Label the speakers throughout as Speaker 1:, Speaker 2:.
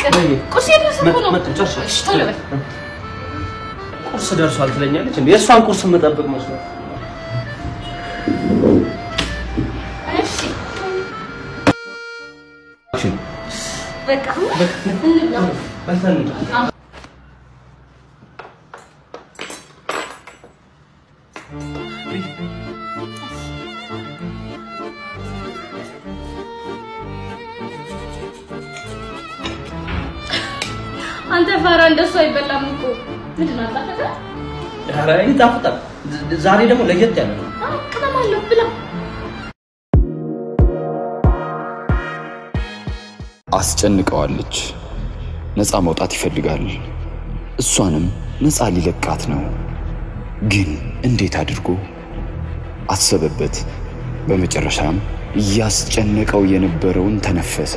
Speaker 1: ፍቅር ቁርስ የደረሰ እኮ ነው።
Speaker 2: መጣሁ፣ ጨርሻለሁ።
Speaker 1: እሺ ቶሎ በል።
Speaker 2: ቁርስ ደርሷል ትለኛለች እንዴ? የእሷን ቁርስ የምጠብቅ መስሎ
Speaker 1: እሺ በቃ እንብላ።
Speaker 2: በልተን
Speaker 1: አንተ ፋራ እንደሱ አይበላም እኮ ምንድን ነው አጣፈጠ?
Speaker 2: ኧረ ይጣፍጣል። ዛሬ ደግሞ ለየት ያለ ነው።
Speaker 1: አዎ ቅመም አለው ብላ።
Speaker 3: አስጨንቀዋለች። ነፃ መውጣት ይፈልጋል። እሷንም ነፃ ሊለቃት ነው። ግን እንዴት አድርጎ? አሰበበት። በመጨረሻም እያስጨነቀው የነበረውን ተነፈሰ።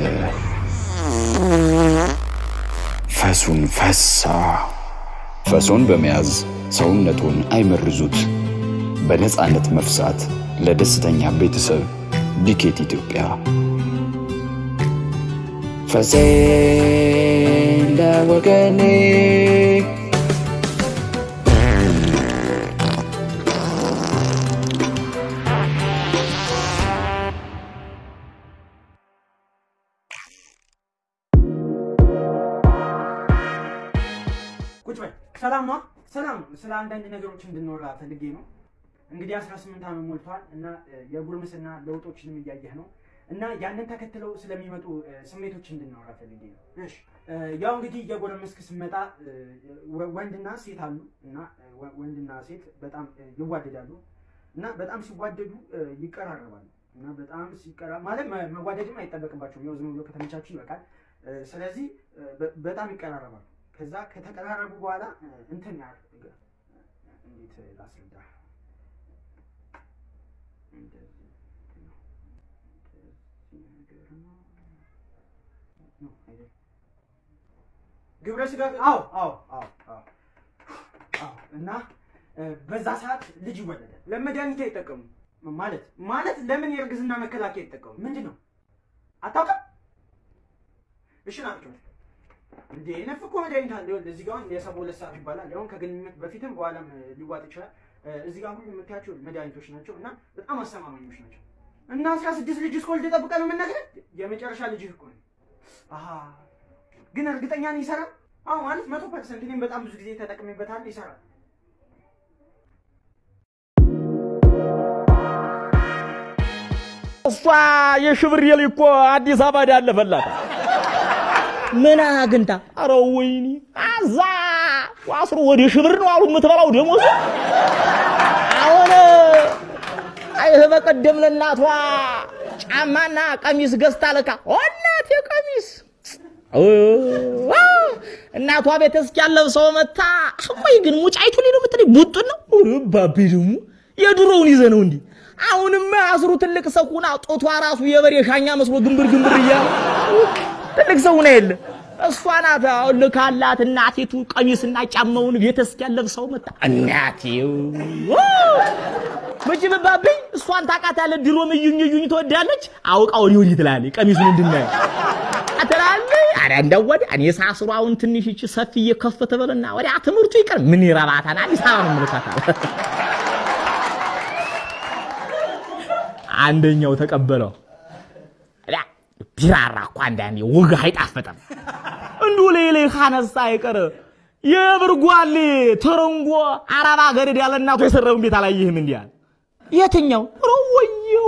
Speaker 3: ፈሱን ፈሳ። ፈሶን በመያዝ ሰውነቱን አይመርዙት። በነፃነት መፍሳት ለደስተኛ ቤተሰብ ዲኬት ኢትዮጵያ ፈሴ እንደ ወገኔ
Speaker 4: ቁጭ በል። ሰላም ነው? ሰላም ነው። ስለ አንዳንድ ነገሮች እንድንወራ ፈልጌ ነው። እንግዲህ 18 ዓመት ሞልቷል እና እ፣ የጉርምስና ለውጦችንም እያየህ ነው እና ያንን ተከትለው ስለሚመጡ እ፣ ስሜቶች እንድናወራ ፈልጌ ነው። እሺ እ፣ ያው እንግዲህ እየጎረመስክ ስመጣ እ፣ ወ- ወንድና ሴት አሉ እና እ፣ ወ- ወንድና ሴት በጣም እ፣ ይዋደዳሉ እና በጣም ሲዋደዱ እ፣ ይቀራረባሉ እና በጣም ሲቀራ ማለት መ- መዋደድም አይጠበቅባቸውም። ያው ዝም ብሎ ከተመቻችሁ ይበቃል። እ፣ ስለዚህ እ፣ በ- በጣም ይቀራረባሉ። ከዛ ከተቀራረቡ በኋላ እ፣ እንትን ያ እንዴት ላስረዳ? እንደዚህ ነው። እንደዚህ ነገር ነው። ነው አይደል? ግብረ ስጋ አዎ አዎ አዎ አዎ አዎ እና እ፣ በዛ ሰዓት ልጅ ይወለዳል። ለመድኃኒት አይጠቀሙ ማለት ማለት ለምን የእርግዝና መከላከያ አይጠቀሙ? ምንድን ነው አታውቅም? እሺ ናቸው እንዴ ነፍ እኮ መድኃኒት አለ። ይኸውልህ እዚህ ጋር አሁን የሰባ ሁለት ሰዓት ይባላል። አሁን ከግንኙነት በፊትም በኋላም እ፣ ሊዋጥ ይችላል። እ፣ እዚህ ጋር ሁሉ የምታያቸው መድኃኒቶች ናቸው እና በጣም አስተማማኞች ናቸው። እና አስራ ስድስት ልጅ እስከወልድ ጠብቀህ ነው የምነግርህ። የመጨረሻ ልጅህ እኮ ነው። አሀ ግን እርግጠኛ ነህ ይሰራል? አዎ ማለት መቶ ፐርሰንት። እኔም በጣም ብዙ ጊዜ ተጠቅሜበታል። ይሰራል።
Speaker 5: እሷ የሽብር የል እኮ አዲስ አበባ ያለፈላት
Speaker 6: ምን አግኝታ?
Speaker 5: አረ ወይኔ አዛ ዋስሩ ወደ ሽብር ነው አሉ የምትበላው ደሞዝ
Speaker 6: አሁን አይህ በቀደም ለእናቷ ጫማና ቀሚስ ገዝታ ልካ እናቴ ቀሚስ እናቷ ቤት እስኪያለብሰው መታ። ቆይ ግን ሙጫይቱ ሊሉ የምትለኝ ቡጡን ነው? ኧረ ባቤ ደግሞ የድሮውን ይዘ ነው እንዲህ። አሁንማ አስሩ ትልቅ ሰው ሁና ጦቷ ራሱ የበሬ ሻኛ መስሎ ግንብር ግንብር እያለ ትልቅ ሰው ሁና የለ እሷ ናት አሁን ልካላት እናቴቱ ቀሚስና ጫማውን ቤት እስኪያለብሰው መታ። እናቴ መቼ መባብኝ እሷን ታውቃታለህ። ድሮም እዩኝ እዩኝ ትወዳለች። አውቃ ወዲህ ወዲህ ትላለች። ቀሚሱን እንድናየ አትላለች። ኧረ እንደው ወዲያ እኔ ሳስሩ አሁን ትንሽ ይቺ ሰፊ እየከፈተ በልና ወዲያ ትምህርቱ ይቀር ምን ይረባታል? አዲስ አበባ ነው የምልካታል። አንደኛው ተቀበለው። ያ ቢራራ እኮ አንዳንዴ ወግ አይጣፈጥም። እንዱ ሌሌ ካነሳ አይቀር የብርጓሌ ተረንጎ አረብ ሀገር ያለ እናቱ የሰራውን ቤት አላየህም? እንዲህ አለ። የትኛው ረወየው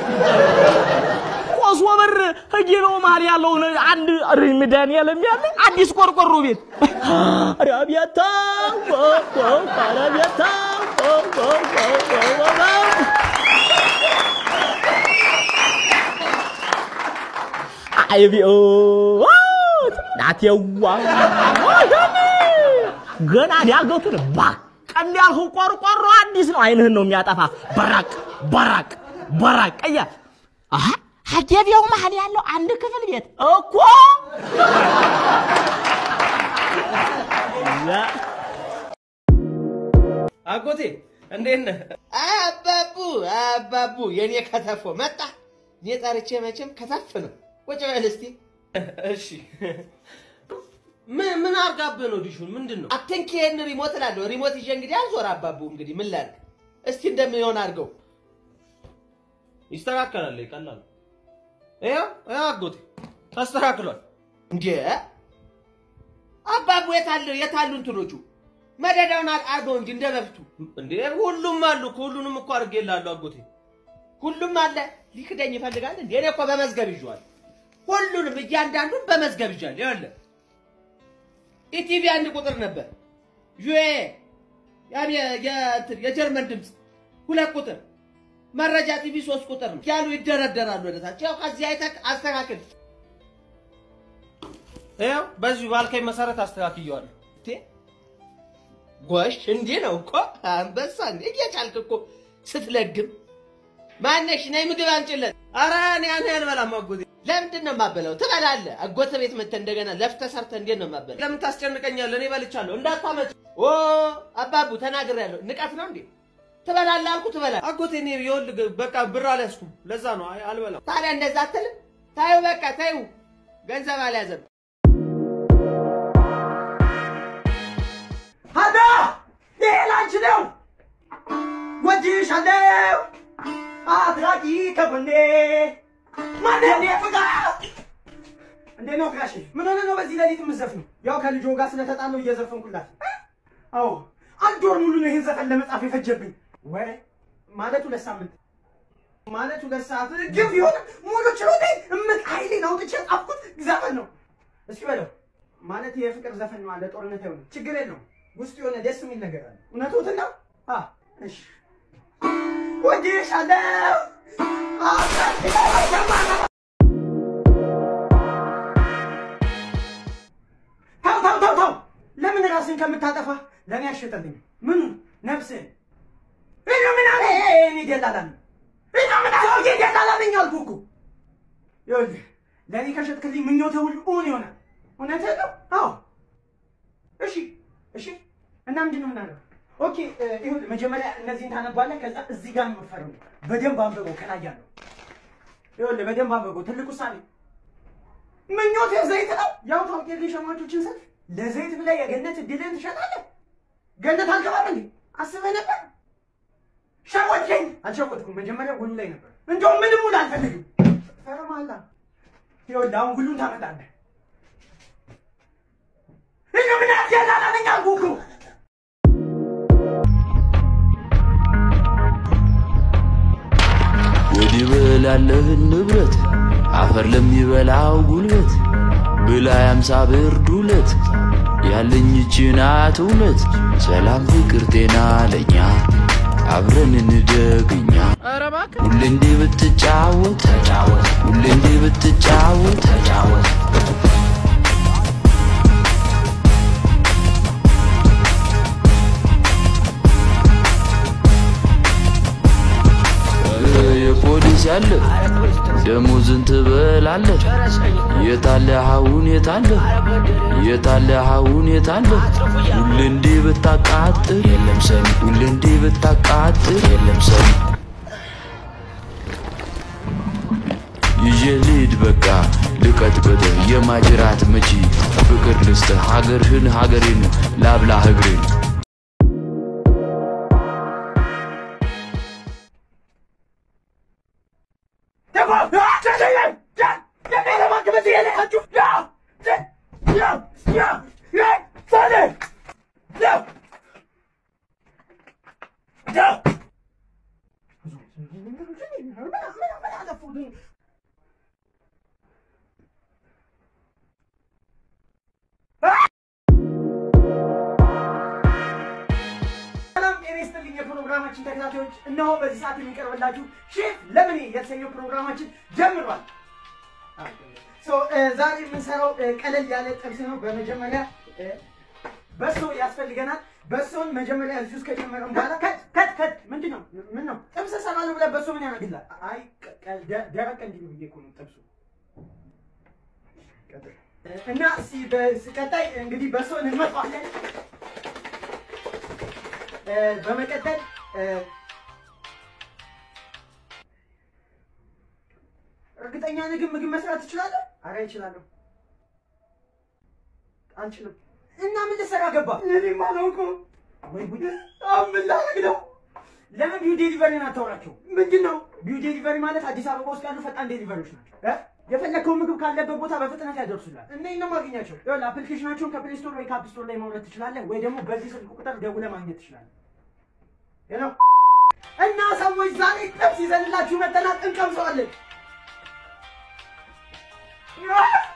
Speaker 6: ቆሶ በር ህጌበው መሀል ያለውን አንድ ሪምዳን ያለም ያለ አዲስ ቆርቆሮ ቤት አረቢያታ አረቢያታ አይቢኦ ናቴዋ ገና ዳገቱን ባቅ እንዳልኸው ቆርቆሮ አዲስ ነው። አይንህን ነው የሚያጠፋ። በራቅ በራቅ በራቅ እያ አሀ ሀደቢያው መሀል ያለው አንድ ክፍል ቤት እኮ
Speaker 2: አጎቴ እንዴት ነህ?
Speaker 7: አባቡ አባቡ የኔ ከተፎ መጣ። እኔ ጠርቼ መቼም ከተፍ ነው። ቁጭ በል እስቲ።
Speaker 2: እሺ
Speaker 7: ምን ምን አርጋብህ ነው ዲሹን? ምንድን ነው? አትንኪ ይሄን ሪሞት እላለሁ። ሪሞት ይዤ እንግዲህ አልዞር አባቡ። እንግዲህ ምን ላድርግ? እስቲ እንደሚሆን አድርገው።
Speaker 2: ይስተካከላል። ቀላል ነው። ይኸው ይኸው አጎቴ ተስተካክሏል።
Speaker 7: እንዴ አባቡ የታለ የታሉ እንትኖቹ መደዳውን አር- አድርገው እንጂ እንደ በፊቱ
Speaker 2: እንዴ ሁሉም አሉ እኮ ሁሉንም እኮ አድርጌልሃለሁ አጎቴ።
Speaker 7: ሁሉም አለ። ሊክደኝ ይፈልጋል እንዴ? እኔ እኮ በመዝገብ ይዤዋለሁ። ሁሉንም እያንዳንዱን በመዝገብ ይዣለሁ። ይኸውልህ ኢቲቪ አንድ ቁጥር ነበር። ዩኤ ያም የ- የእንትን የጀርመን ድምፅ ሁለት ቁጥር፣ መረጃ ቲቪ ሶስት ቁጥር ነው ያሉ ይደረደራሉ ወደታች። ያው ከዚህ አይተህ አስተካክል።
Speaker 2: ይኸው በዚሁ ባልከኝ መሰረት አስተካክየዋለሁ።
Speaker 7: እንዴ ጎሽ፣ እንዲህ ነው እኮ አንበሳ። እንዴ እየቻልክ እኮ ስትለግም። ማነሽ ነይ ምግብ አምጪለት።
Speaker 2: ኧረ እኔ ያን አልበላም አጎቴ።
Speaker 7: ለምንድን ነው የማበላው? ትበላለህ። አጎተ ቤት መተህ እንደገና ለፍተህ ሰርተህ እንዴት ነው የማበላው?
Speaker 2: ለምን ታስጨንቀኛለህ? እኔ በልቻለሁ። እንዳታመጭ
Speaker 7: ኦ አባቡ ተናግሬያለሁ። ንቀት ነው እንዴ? ትበላለህ አልኩ ትበላለህ።
Speaker 2: አጎቴ። እኔ ይኸውልህ በቃ ብር አልያዝኩም። ለዛ ነው አይ አልበላም።
Speaker 7: ታዲያ እንደዛ አትልም? ታዩ በቃ ታዩ፣ ገንዘብ አልያዘም።
Speaker 4: ሀዳ ይሄ ላንቺ ነው። ወድሻለሁ አትራቂ ከጎኔ ማነው እኔ ፍቅር እንዴት ነው ፍቅራሽ? ምን ሆነ ነው በዚህ ሌሊት የምትዘፍነው? ያው ከልጆ ጋር ስለተጣለው እየዘፈንኩላት። አዎ አንድ ወር ሙሉ ነው ይህን ዘፈን ለመጻፍ የፈጀብኝ። ወይ ማለት ሁለት ሳምንት ማለት ሁለት ሰዓት ግን ቢሆንም ሙሉ ችሎቴ እምቅ ኃይሌን አውጥቼ ጻፍኩት ዘፈን ነው። እስኪ በለው ማለት የፍቅር ዘፈን ነው አለ ጦርነት አይሆንም። ችግር የለውም ውስጥ የሆነ ደስ የሚል ነገር አለ። እውነቶትን ነው። አ እሺ ወድሻለሁ ተው ተው ተው ተው። ለምን ራስን ከምታጠፋ ለእኔ አሸጠልኝ። ምኑ ነፍስህን እኔ ምን አለ እኔ ደላላ ነኝ። እኔ ምን አለ ሰውዬ ደላላ ነኝ አልኩህ እኮ። ይኸውልህ ለእኔ ከሸጥክልኝ ምኞትህ ሁሉ እውን ይሆናል። እውነትህን ነው። አዎ እሺ እሺ። እና ምንድን ነው የምናደርገው? ኦኬ እ፣ ይኸውልህ መጀመሪያ እነዚህን ታነባለህ። ከዛ እዚህ ጋር ነው የምትፈርመው። በደንብ አንብበው ከላይ ያለው ይኸውልህ በደንብ አንብበው። ትልቅ ውሳኔ ምኞት ዘይት ነው። ያው ታውቂያለሽ የሸማቾችን ሰልፍ ለዘይት ብለህ የገነት እድልህን ትሸጣለህ። ገነት አልገባም እንዴ አስበህ ነበር? ሸወድከኝ። አልሸወድኩም። መጀመሪያ ጎኑ ላይ ነበር። እንደውም ምንም ውል አልፈልግም። ፈርማላ። ይኸውልህ አሁን ሁሉን ታመጣለህ። እኔ ምን ያላላለኝ አልኩህ እኮ።
Speaker 3: ወዲህ በላለህን ንብረት አፈር ለሚበላው ጉልበት ብላ ያምሳ ብር ዱለት ያለኝ ይህች ናት እውነት ሰላም ፍቅር ጤና ለኛ አብረን እንደግኛ ሁሌ እንዲህ ብትጫወት ሁሌ እንዲህ ብትጫወት የፖሊስ ያለ ደሞዝን ትበላለህ። የታለ አሁን የታለ የታለ አሁን የታለ ሁሌ እንዲህ ብታቃጥር የለም ሰሚ ሁሌ እንዲህ ብታቃጥር የለም ሰሚ ይዤ ልሂድ በቃ ልቀጥቅጥ የማጅራት መቺ ፍቅር ልስጥ ሀገርህን ሀገሬን ላብላ እግሬን
Speaker 4: ሰላም ጤና ይስጥልኝ የፕሮግራማችን ተከታታዮች፣ እነሆ በዚህ ሰዓት የሚቀርብላችሁ ሼፍ ለምኔ የተሰኘው ፕሮግራማችን ጀምሯል። ሶ ዛሬ የምንሰራው እ፣ ቀለል ያለ ጥብስ ነው። በመጀመሪያ እ፣ በሶ ያስፈልገናል። በሶን መጀመሪያ እዚህ ውስጥ ከጨመረን በኋላ ከት ከት ከት ምንድን ነው ምን ነው ጥብስ እሰራለሁ ብለህ በሶ ምን ያደርግልሃል? አይ ቀ- ቀ- ደ- ደረቅ እንዲሉ ብዬ እኮ ነው ጥብሱ። ቀጥል። እ፣ እና እስኪ በስ- ቀጣይ እንግዲህ በሶን እንመጣዋለን። እ፣ በመቀጠል እ፣ እርግጠኛ ነህ ግን ምግብ መስራት ትችላለህ? አረ እችላለሁ። አንችልም። እና ምን ልትሰራ ገባ? እኔም አላውቅም። ወይ ጉድ! አሁን ምን ላደርግ ነው? ለምን ቢዩ ዴሊቨሪን አታወራቸው? ምንድን ነው ቢዩ ዴሊቨሪ ማለት? አዲስ አበባ ውስጥ ያሉ ፈጣን ዴሊቨሪዎች ናቸው። እ? የፈለግከውን ምግብ ካለበት ቦታ በፍጥነት ያደርሱላል። እነ ነው ማግኛቸው። ይኸውልህ አፕሊኬሽናቸውን ከፕሌይ ስቶር ወይ ከአፕ ስቶር ላይ ማውረድ ትችላለህ፣ ወይ ደግሞ በዚህ ስልክ ቁጥር ደውለህ ማግኘት ትችላለህ። ሄሎ እና ሰዎች ዛሬ ጥብስ ይዘንላችሁ መጠናት እንቀምሰዋለን።